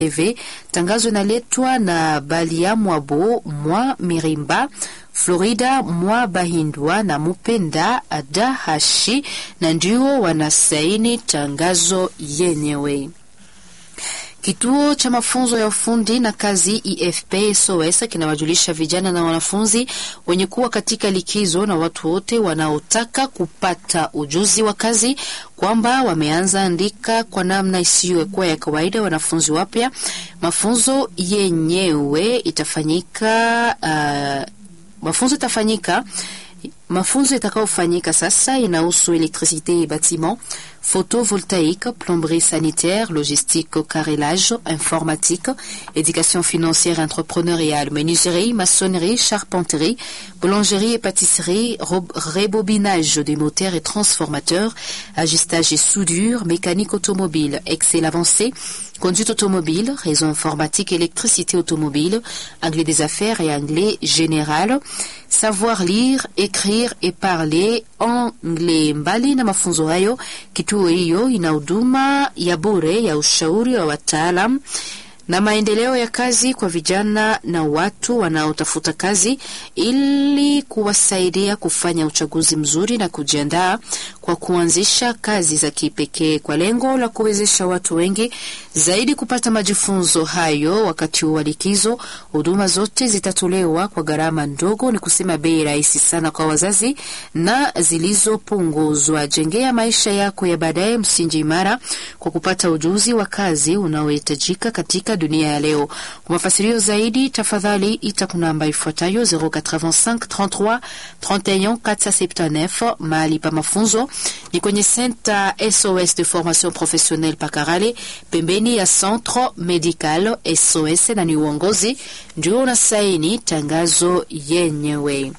TV. Tangazo inaletwa na Balia Mwabo Mwa Mirimba Florida Mwa Bahindwa na Mupenda Adahashi, na ndio wanasaini tangazo yenyewe. Kituo cha mafunzo ya ufundi na kazi EFP SOS kinawajulisha vijana na wanafunzi wenye kuwa katika likizo na watu wote wanaotaka kupata ujuzi wa kazi kwamba wameanza andika kwa namna isiyokuwa ya kawaida wanafunzi wapya. Mafunzo yenyewe itafanyika uh, mafunzo itafanyika mafunzo itakayofanyika sasa inahusu elektricité et bâtiment, photovoltaïque, plomberie sanitaire, logistique, carrelage, informatique, éducation financière entrepreneuriale, menuiserie, maçonnerie, charpenterie, boulangerie et pâtisserie, rebobinage des moteurs et transformateurs, ajustage et soudure, mécanique automobile, Excel avancé, conduite automobile, réseau informatique, électricité automobile, anglais des affaires et anglais général, savoir lire, écrire et parler anglais. Mbali na mafunzo hayo, kituo hiyo ina huduma ya bure ya ushauri wa wataalam na maendeleo ya kazi kwa vijana na watu wanaotafuta kazi ili kuwasaidia kufanya uchaguzi mzuri na kujiandaa kwa kuanzisha kazi za kipekee kwa lengo la kuwezesha watu wengi zaidi kupata majifunzo hayo wakati wa likizo. Huduma zote zitatolewa kwa gharama ndogo, ni kusema bei rahisi sana kwa wazazi na zilizopunguzwa. Jengea maisha yako ya baadaye msingi imara kwa kupata ujuzi wa kazi unaohitajika katika dunia ya leo. Kwa mafasirio zaidi, tafadhali ita kuna namba ifuatayo 085 33 31 479. Mahali pa mafunzo ni kwenye Center SOS de formation professionnelle Pakarale, pembeni ya Centre Medical SOS, na ni uongozi ndio unasaini tangazo yenyewe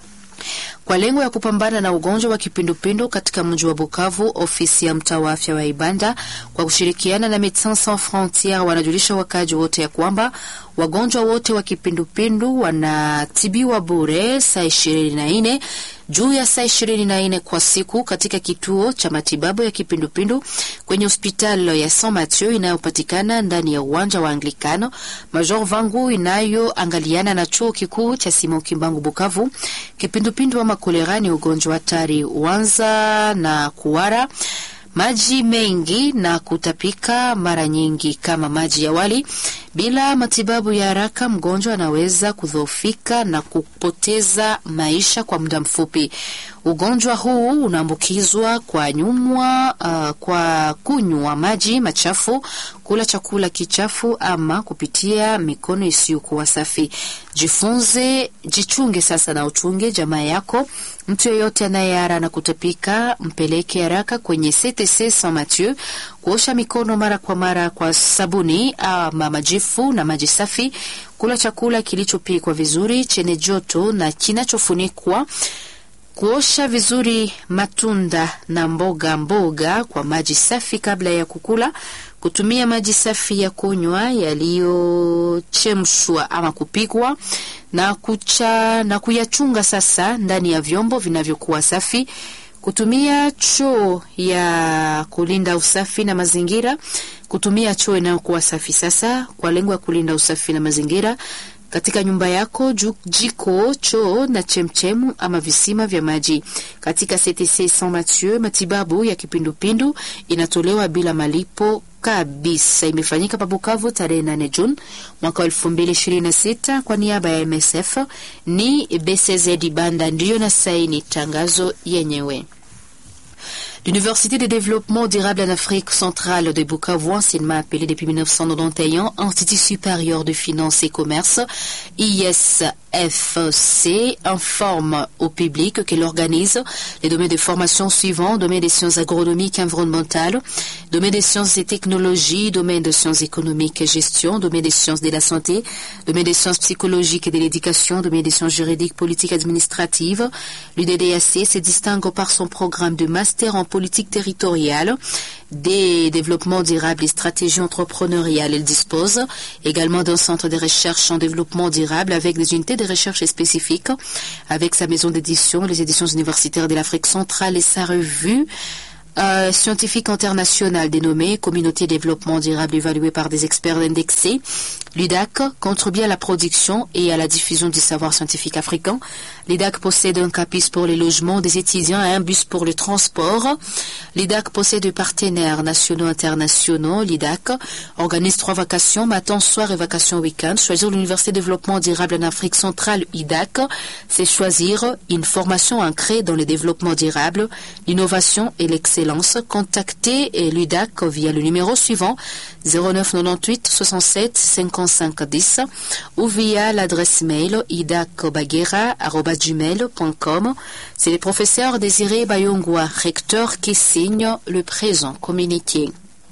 kwa lengo ya kupambana na ugonjwa wa kipindupindu katika mji wa Bukavu, ofisi ya mtaa wa afya wa Ibanda kwa kushirikiana na Medecins Sans Frontieres wanajulisha wakaji wote ya kwamba wagonjwa wote wa kipindupindu wanatibiwa bure saa ishirini na nne juu ya saa ishirini na nne kwa siku katika kituo cha matibabu ya kipindupindu kwenye hospitali ya Saint Mathieu inayopatikana ndani ya uwanja wa Anglikano Major Vangu inayoangaliana na chuo kikuu cha Simon Kimbangu Bukavu. Kipindupindu ama kolera ni ugonjwa hatari, uanza na kuwara maji mengi na kutapika mara nyingi kama maji ya wali. Bila matibabu ya haraka, mgonjwa anaweza kudhoofika na kupoteza maisha kwa muda mfupi. Ugonjwa huu unaambukizwa kwa nyumwa, uh, kwa kunywa maji machafu, kula chakula kichafu ama kupitia mikono isiyokuwa safi. Jifunze, jichunge sasa na uchunge jamaa yako. Mtu yeyote anayeara na kutapika, mpeleke haraka kwenye CTC Saint Mathieu kuosha mikono mara kwa mara kwa sabuni ama majifu na maji safi, kula chakula kilichopikwa vizuri chenye joto na kinachofunikwa kuosha vizuri matunda na mboga mboga kwa maji safi kabla ya kukula, kutumia maji safi ya kunywa yaliyochemshwa ama kupikwa na kucha na kuyachunga sasa ndani ya vyombo vinavyokuwa safi, kutumia choo ya kulinda usafi na mazingira, kutumia choo inayokuwa safi sasa kwa lengo ya kulinda usafi na mazingira katika nyumba yako, jiko, choo na chemchemu ama visima vya maji. Katika CTC Saint Mathieu, matibabu ya kipindupindu inatolewa bila malipo kabisa. Imefanyika Pabukavu tarehe 8 Juni mwaka 2026 kwa niaba ya MSF. Ni BCZ Banda ndiyo na saini tangazo yenyewe. L'Université de développement durable en Afrique centrale de Bukavu, anciennement appelée depuis 1991 Institut supérieur de finance et commerce, ISFC, informe au public qu'elle organise les domaines de formation suivants, domaine des sciences agronomiques et environnementales, domaine des sciences et technologies, domaine des sciences économiques et gestion, domaine des sciences de la santé, domaine des sciences psychologiques et de l'éducation, domaine des sciences juridiques, politiques et administratives. L'UDDAC se distingue par son programme de master en politique territoriale, des développements durables et stratégies entrepreneuriales. Elle dispose également d'un centre de recherche en développement durable avec des unités de recherche spécifiques, avec sa maison d'édition, les éditions universitaires de l'Afrique centrale et sa revue euh, scientifique international dénommé Communauté Développement Durable évaluée par des experts indexés, l'UDAC contribue à la production et à la diffusion du savoir scientifique africain. L'UDAC possède un CAPIS pour les logements des étudiants et un bus pour le transport. L'UDAC possède des partenaires nationaux et internationaux. L'UDAC organise trois vacations, matin, soir et vacations week-end. Choisir l'Université de développement durable en Afrique centrale, UDAC, c'est choisir une formation ancrée dans le développement durable, l'innovation et l'excellence. Contactez l'UDAC via le numéro suivant 09 98 67 55 10 ou via l'adresse mail idacbaguera.gmail.com. C'est le professeur Désiré Bayongwa, recteur, qui signe le présent communiqué.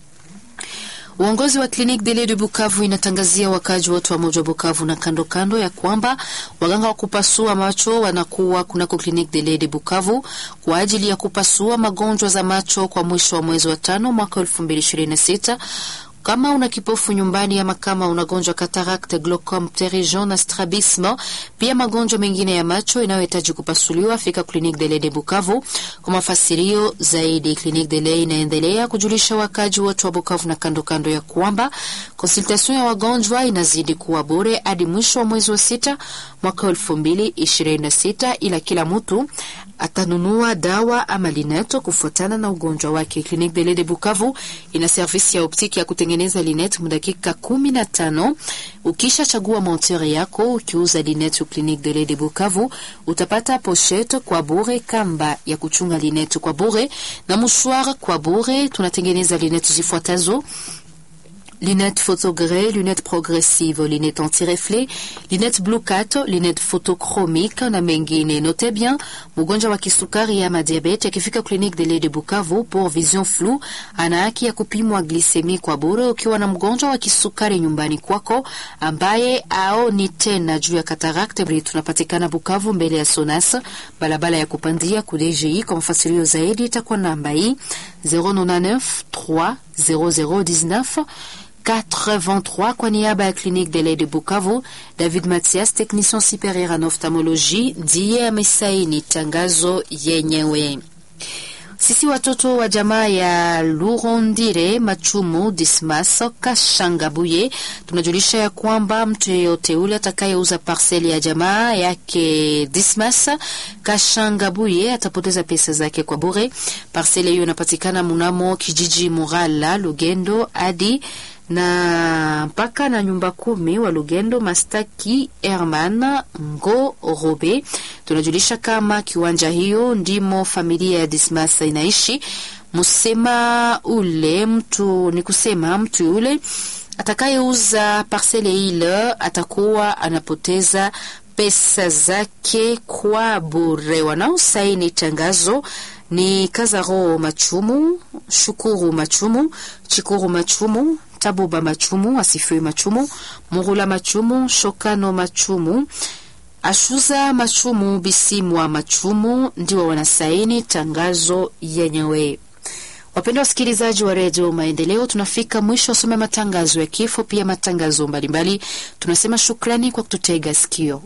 Uongozi wa kliniki Dele de Bukavu inatangazia wakazi wote wa moja Bukavu na kando kando ya kwamba waganga wa kupasua macho wanakuwa kunako kliniki Dele de Bukavu kwa ajili ya kupasua magonjwa za macho kwa mwisho wa mwezi wa tano mwaka 2026. Kama una kipofu nyumbani ama kama unagonjwa katarakte, glaucom, pterygium na strabisme, pia magonjwa mengine ya macho inayohitaji kupasuliwa, fika Clinique de de Bukavu. Kwa mafasirio zaidi, Clinique de Lait inaendelea kujulisha wakaji wote wa Bukavu na kando kando ya kwamba konsultation ya wagonjwa inazidi kuwa bure hadi mwisho wa mwezi wa sita mwaka elfu mbili ishirini na sita ila kila mtu atanunua dawa ama lineto kufuatana na ugonjwa wake. Clinique de Lait de Bukavu ina servisi ya optiki ya kutengeneza linet mudakika kumi na tano. Ukisha chagua monteur yako ukiuza linet Clinique de Lait de Bukavu utapata pochette kwa bure, kamba ya kuchunga linet kwa bure na mouchoir kwa bure. Tunatengeneza linet zifuatazo lunettes photogré, lunettes progressive, lunettes anti-reflet, lunettes blue cat, lunettes photochromique na mengine. Note bien, mgonjwa wa kisukari ama diabete akifika clinique de lait de Bukavu pour vision floue, ana haki ya kupimwa glisemi kwa bure. Ukiwa na mgonjwa wa kisukari nyumbani kwako ambaye aoni tena juu ya katarakte, tunapatikana Bukavu mbele ya Sonas, barabara ya kupandia kudeji. Kwa mafasirio zaidi itakuwa namba hii 099 3 0019 83 kwa niaba ya Clinique de lait de Bukavu, David Mathias, technicien supérieur en ophtalmologie, ndiye amesaini tangazo yenyewe. Sisi watoto wa jamaa ya Lurondire Machumu Dismas Kashangabuye tunajulisha ya kwamba mtu yeyote ule atakayeuza parseli ya jamaa yake Dismas Kashangabuye atapoteza pesa zake kwa bure. Parseli hiyo inapatikana munamo kijiji Murala Lugendo hadi na mpaka na nyumba kumi wa Lugendo Mastaki Herman Ngo Robe. Tunajulisha kama kiwanja hiyo ndimo familia ya Dismas inaishi. Musema ule mtu ni kusema mtu yule atakayeuza parsele ile atakuwa anapoteza pesa zake kwa bure. Wanaosaini tangazo ni Kazaro Machumu, Shukuru Machumu, Chikuru Machumu, Tabuba Machumu, Asifiwe Machumu, Murula Machumu, Shokano Machumu, Ashuza Machumu, Bisimwa Machumu ndio wanasaini tangazo yenyewe. Wapendwa wasikilizaji wa redio Maendeleo, tunafika mwisho wa soma matangazo ya kifo, pia matangazo mbalimbali. Tunasema shukrani kwa kututega sikio.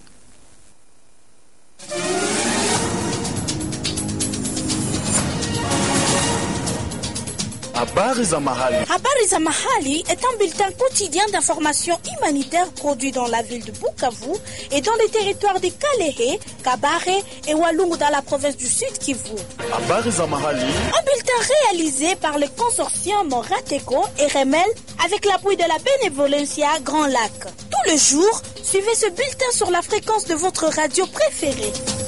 Habari za mahali. Habari za mahali est un bulletin quotidien d'information humanitaire produit dans la ville de Bukavu et dans les territoires de Kalehe, Kabare et Walungu dans la province du Sud Kivu. Habari za mahali. Un bulletin réalisé par le consortium Rateco et Remel avec l'appui de la Benevolencia Grand Lac. Tous les jours, suivez ce bulletin sur la fréquence de votre radio préférée.